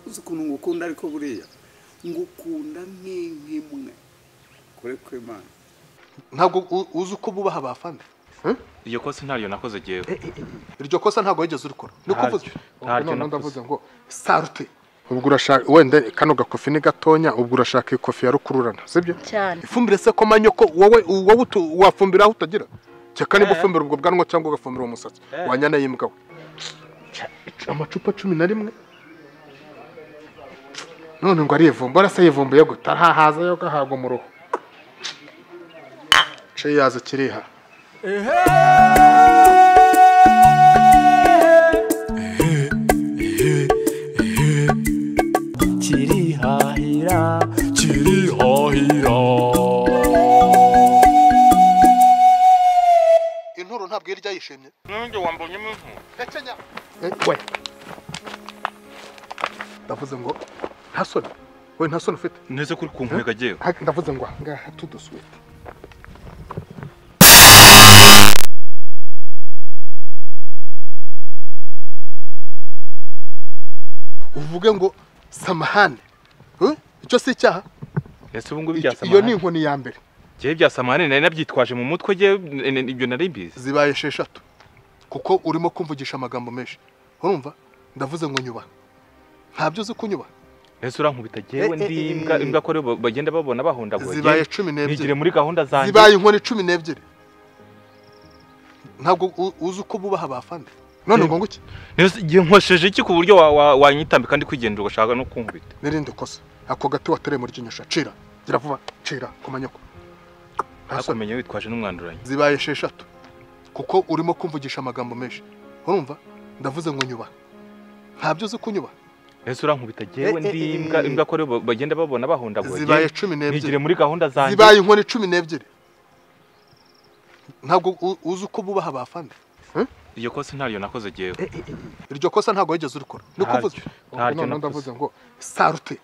uzi ukuntu ngukunda ariko buriya ngukunda nk'ink'imwe kure kw'imana ntabwo u- uzi uko bubaha abafana iryo kosa ntaryo nakoze jyewe iryo kosa ntabwo wigeze urikora ni uko uvuze Ntaryo. Ubwo Ntaryo noneho nakoze. ndavuze ngo sarute ubwo urashaka wenda kano gakofi ni gatonya ubwo urashaka iyi kofi ya rukururana sibyo cyane ifumbire se ko manyoko wowe wowe utu- wafumbira aho utagira cyeka niba ufumbira ubwo bwanwa cyangwa ugafumbira uwo musatsi wanyana y'imbwa we amacupa cumi na rimwe none ngo arivumba arasa yivumbuye gute arahahaza yo gahabwa mu ruhu ce yaza kiriha kirihahira kirihahira inturo ntabwo irya yishimye n'undi wambonyemo impu Eh, we ndavuze ngo nta soni we nta soni ufite neza kuri kunkwega jyewe Ha- ndavuze ngo aha ngaha tuduswete uvuge ngo samahane Eh, icyo si icyaha ese ubu ngubu Icyo- ibya iyo ni samahane inkoni ya mbere jyewe ibya samahane nari nabyitwaje mu mutwe jyewe n- n- ibyo nari mbizi zibaye esheshatu kuko urimo kumvugisha amagambo menshi urumva ndavuze ngo nyubaha ntabyo uzi kunyubaha ese urankubita jyewe Eh, eh, ndi eh, imbwa eh. imbwa ko rero bagenda babona bahondagura zibaye jyewe cumi ntigire n'ebyiri muri gahunda zanjye zibaye inkoni cumi n'ebyiri ntabwo u- uzi uko bubaha abafana none Eh. ngo nguki Nese jye nkosheje iki ku buryo wa- wa- wanyitambika ndi kwigendera ugashaka no kunkubita n'irindi kosa ako gati watereye muri ry'inyosha cira gira vuba cira ku manyoko nta soni akomenya witwaje n'umwanduranyi zibaye esheshatu kuko urimo kumvugisha amagambo menshi urumva ndavuze ngo nyubaha ntabyo uzi kunyubaha ese urankubita jyewe Eh, eh, ndi eh, imbwa eh. imbwa ko rero ba- bagenda babona bahondagura zibaye jyewe cumi n'ebyiri ntigire muri gahunda zanjye zibaye inkoni cumi n'ebyiri ntabwo u- uzi uko bubaha abafana iryo kosa ntaryo nakoze jyewe iryo kosa ntabwo wigeze urikora ni uko uvuze Ntaryo. Ubwo Ntaryo noneho nakoze. ndavuze ngo sarute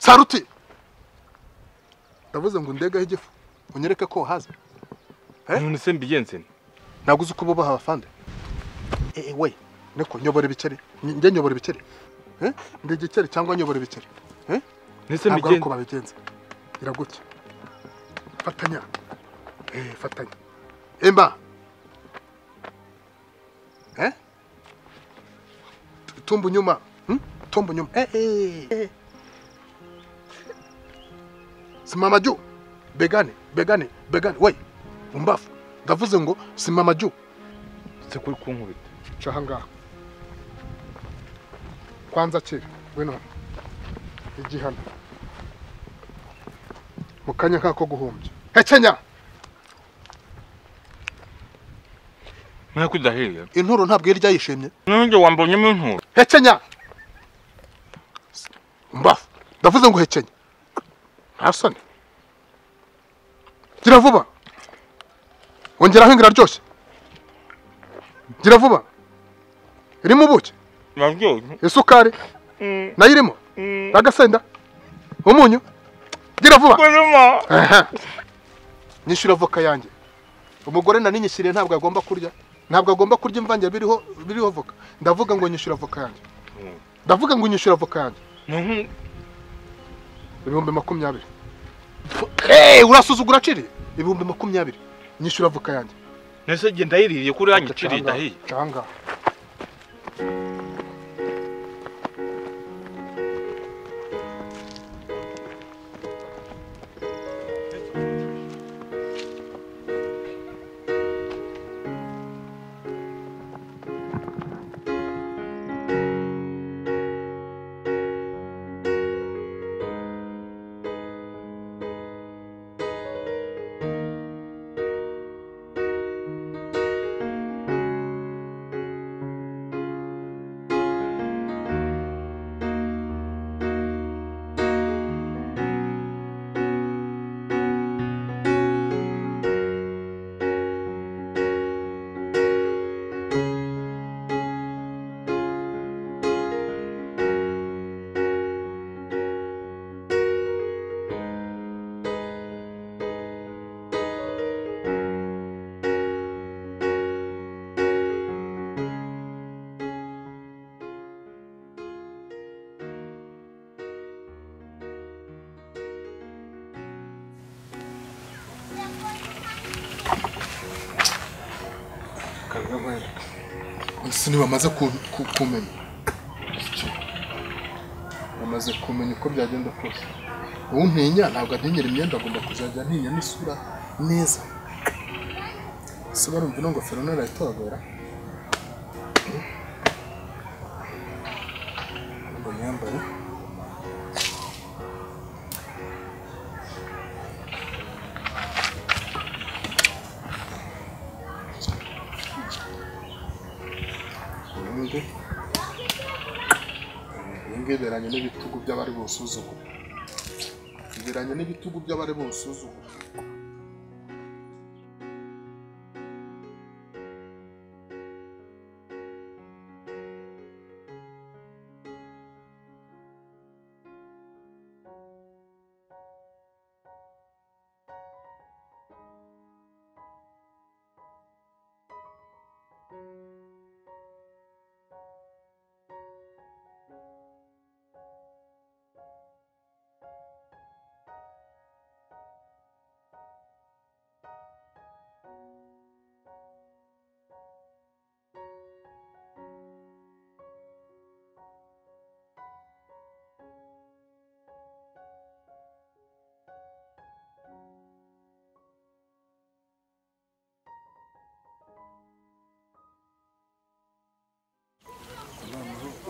sarute ndavuze ngo ndegaho igifu unyereke ko wahaze Eh? none se mbigenze nte? ntabwo uzi uko bubaha abafande eee we niko nyobora ibikeri Nge- njye nyobora ibikeri Eh? ndi igikeri cyangwa nyobora ibikeri nese ntabwo ari uko babigenza mbigenze gira gutya fatanya Eh, fatanya emba Eh? tumba unyuma Hmm? tumba unyuma Eh, eh, eh. simama juu begane begane begane we umbafu ndavuze ngo simama juu se kuri kunkubita ca aha ngaha kwanza kira we none igihano mu kanya nk'ako guhumbya hekenya nk'uko udahiye inturo ntabwo irya yishimye n'undi wambonyemo inkuru hekenya umbafu ndavuze ngo hekenya nta soni gira vuba ongeraho ingira ryoshye gira vuba irimo ubuki naryoshye isukari nayo irimo agasenda umunyu gira vuba kuruma Aha. nyishyura avoka yanjye umugore naninyishyiriye ntabwo agomba kurya ntabwo agomba kurya imvange biriho biriho voka ndavuga ngo nyishyura avoka yanjye Mm. ndavuga ngo nyishyura avoka yanjye Nuhu- ibihumbi makumyabiri Hey, urasuzugura aciri ibihumbi makumyabiri nyishyura avoka yanjye nese genda yiririye kuri yanyu iciriye idahiye canga ese ntibamaze ku- ku- kumenya bamaze kumenya uko byagenda kose uwo ntinya ntabwo antinyera imyenda agomba kuzajya antinya n'isura neza ese barumva ino ngofero narayitobera ngo nyambare ubundi ibingibi biberanye n'ibitugu by'abari busuzugura biberanye n'ibitugu by'abari busuzugura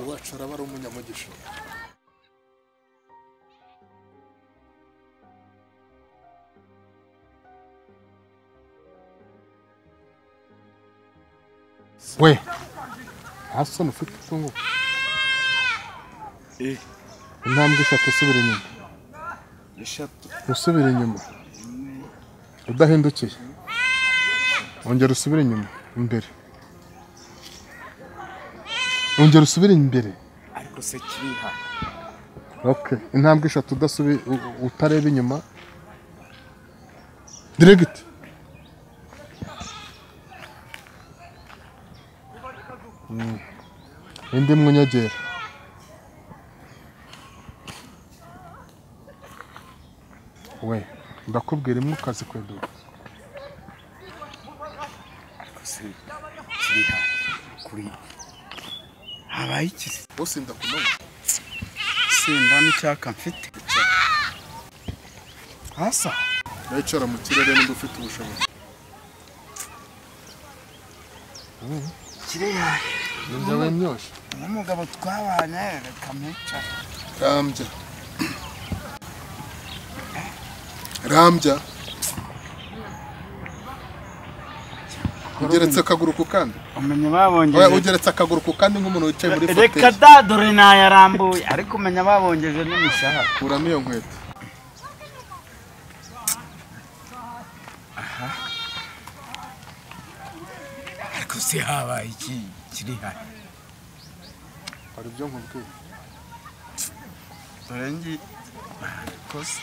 uwacu araba ari umunyamugisha we nta soni ufite utungu Eh. intambwe eshatu usubira inyuma eshatu usubira inyuma udahindukiye wongera usubire inyuma imbere wongera usubire imbere ariko se kiriha okay intambwe eshatu udasubi u- u- utareba inyuma dirigiti indi mwunyegera we ndakubwira imwe ukazi kweduka ariko se kiriha kuri habaye iki se bose ndakumenya senda n'icyaka mfite hasa wicara mu kirere niba ufite ubushobozi kiriha nibyo we myoshe n'umugabo twabanye reka mwicara rambya rambya ugeretse akaguru ku kandi umenya Oya, babongeje ugeretse akaguru ku kandi nk'umuntu wicaye muri reka foteye da dore nayarambuye ariko umenya babongeje n'imishahara kuramo iyo nkweto ariko se habaye iki kiriha hari ibyo nkubwira dore ngi ariko se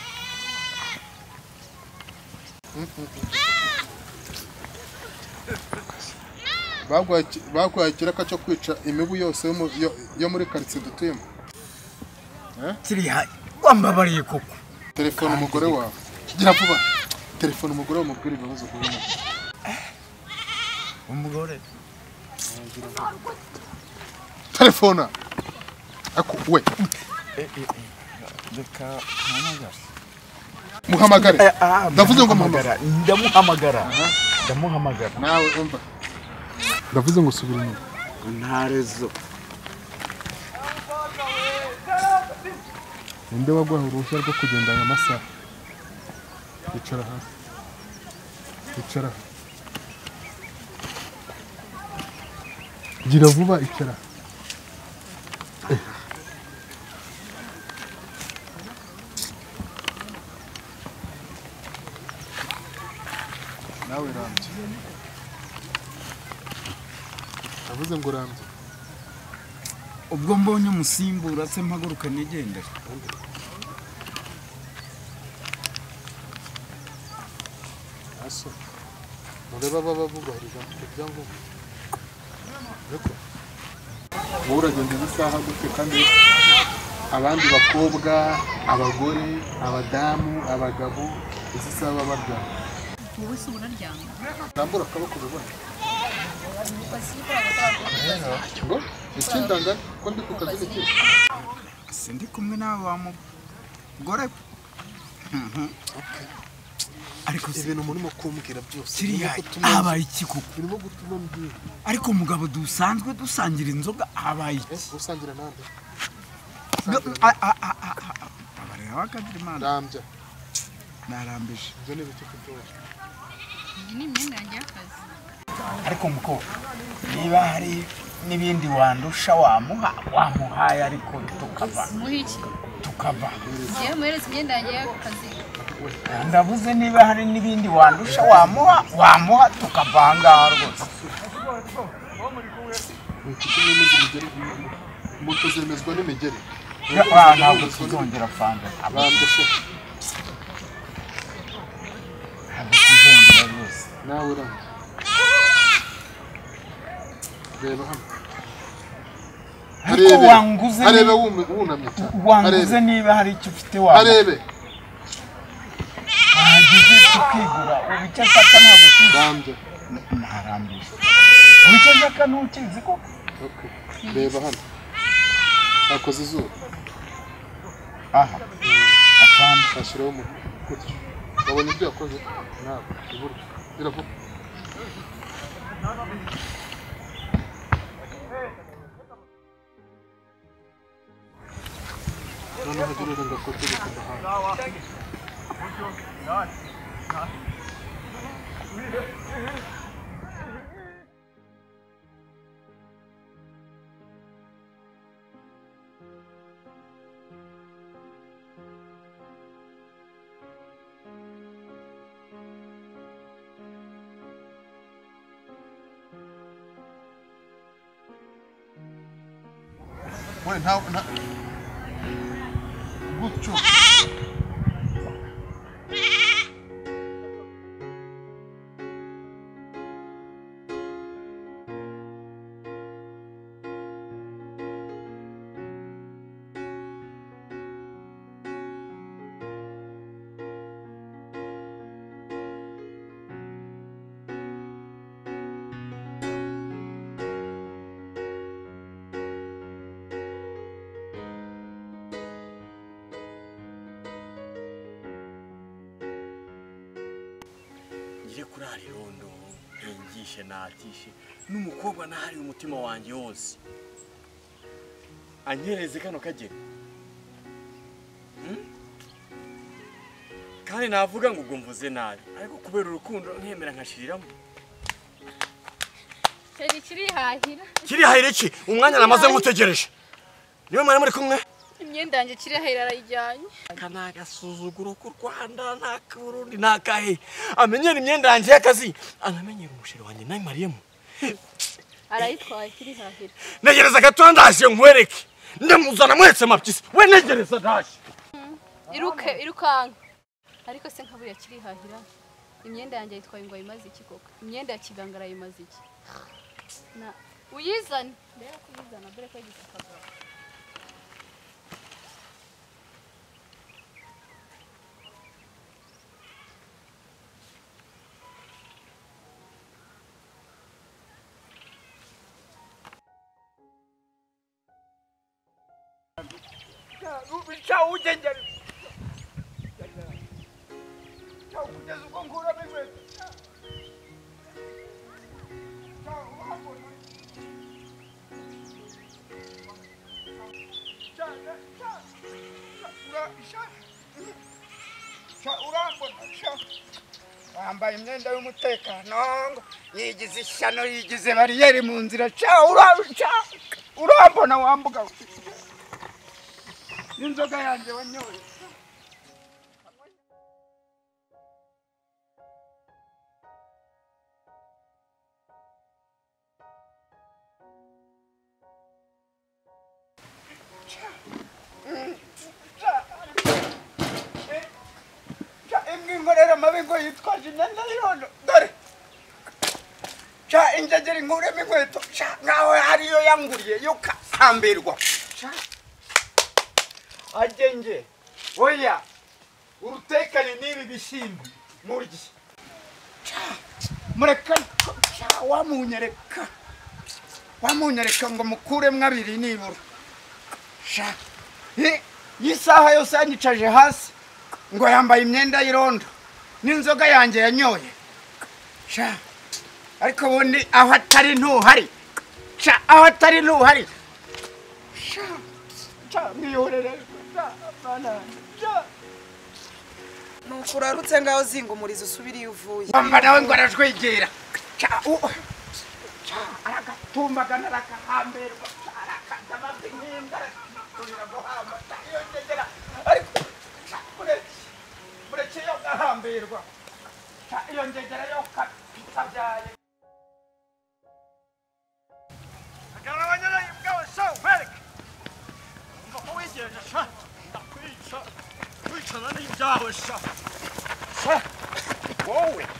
Bagwaye iki- bagwaye ikiraka cyo kwica imibu yose yo mu- yo- yo muri karitsiye dutuyemo kiriha wambabariye koko telefone umugore wawe gira vuba telefone umugore wawe mubwire ibibazo guhura nabyo. umugore telefona ako we reka mpamagara muhamagare ndavuze ngo mama ndamuhamagara ndamuhamagara nawe umva ndavuze ngo subira inyuma nta rezo ninde waguhaye uruhushya rwo kugenda aya masaha icara hasi icara aha. gira vuba icara aha. nawe rambye navuze ngo rambye ubwo mbonye umusimbura se mpaguruka nigendera aso murebe baba bubahiriza ibyangombwa ariko wowe uragenda isaha gute kandi abandi bakobwa abagore abadamu abagabo izi saha baba baryamye wowe se ubona ryanga rambura akaboko ubibona hari umukozi ukorana n'abantu ngo ikindanga ko ndi ku kazi n'iki sindi kumwe nawe wamugore ariko se ibintu murimo kumbwira byose kiriya birimo gutuma- habaye iki koko birimo gutuma mbwira ariko mugabo dusanzwe dusangira inzoga habaye iki Eh, usangira nande abarera bakadirimana rambya narambije ibyo ni ibiti kubyora ni imyenda yanjye y'akazi ariko mukobwa niba hari n'ibindi wandusha wamuha wamuhaye ariko tukava muhe iki tukava ngewe muhereze imyenda yanjye y'akazi ndabuze niba hari n'ibindi wandusha wamuha wamuha tukava aha ngaha rwose inshuti n'imizi migeri moto zemezwa n'imigeri Ah, ntabwo tuzongera fanda rambya se ntabwo tuzongera rwose nawe rambya reba hano ariko wanguze ni- arebe wumi- wunamye cyane wanguze arebe niba hari icyo ufite waba arebe wagize tukigura ubu icyo nshaka ntabwo tuzi rambya ntarambije ubu icyo nshaka ntukizi ko Okay. reba hano akoze izuba aha afande ashyiraho umutwe gutyo wabonye ibyo yakoze ntabwo iburyo biravuga noneho jya urerega ko turi ku muhanda we nta nta gutyo ngire kuri arirondo ntungishe natishe n'umukobwa nahariye umutima wanjye wose anyereze kano kageni Hmm? kandi navuga ngo ubwo mvuze nabi ariko kubera urukundo ntemera nkashiriramo kiri kirihahira kiri hayireki umwanya namaze ngutegereje niwe mwari muri kumwe imyenda yanjye kirihahira arayijyanye aka ni agasuzuguro k'u rwanda ni ak'uburundi ni akahe amenyera imyenda yanjye y'akazi anamenyera umusheri wanjye nayimariyemo arayitwaye kirihahira negereza gato ndaje nkwereke ndamuzana mwese mapyisi we negereza ndaje iruke irukanka ariko se nka buriya kirihahira imyenda yanjye yitwaye ngo ayimaze iki koko imyenda ya kiganga arayimaze iki na uyizane mbere yo kuyizana dore ko yagize akagabo wambaye imyenda y'umutekano ngo yigize ishyano yigize bariyeri mu nzira ca ura- ca- urambona wambuga n'inzoga yanjye wanyoye ca imbwa inkorera amabi ngo yitwaje imyenda y'irondo dore ca injegera inkuremo inkweto ca nkaho hariyo yanguriye yo kahambirwa ca agenge oya urutekane n'ibi bishyimbo murye ca mureka sha wamunyereka wamunyereka ngo mukuremo abiri nibura sha Eh, iyi saha yose yanyicaje hasi ngo yambaye imyenda y'irondo n'inzoga yanjye yanyoye sha ariko ubundi aho atari ntuhari sha aho atari ntuhari sha sha mwihorere sha bana banjye, sha nuko urarutse ngaho zinga umurizo usubire iyo uvuye Wamba nawe ngo arajwegera Ca- u- ca, aragatumbaga narakahambirwa ca, arakata amafi nk'imbwa, arakatubira guhamba, ca, iyo ngegera, ariko ca, mureke, mureke yo gahambirwa Ca, iyo ngegera yo ka- kabyaye Agara abanyarayi bwawe, so, mwereke. Ngo ko wigenje, sha, ndakwica, kwicana n'ibyawe, sha. Sha, wowe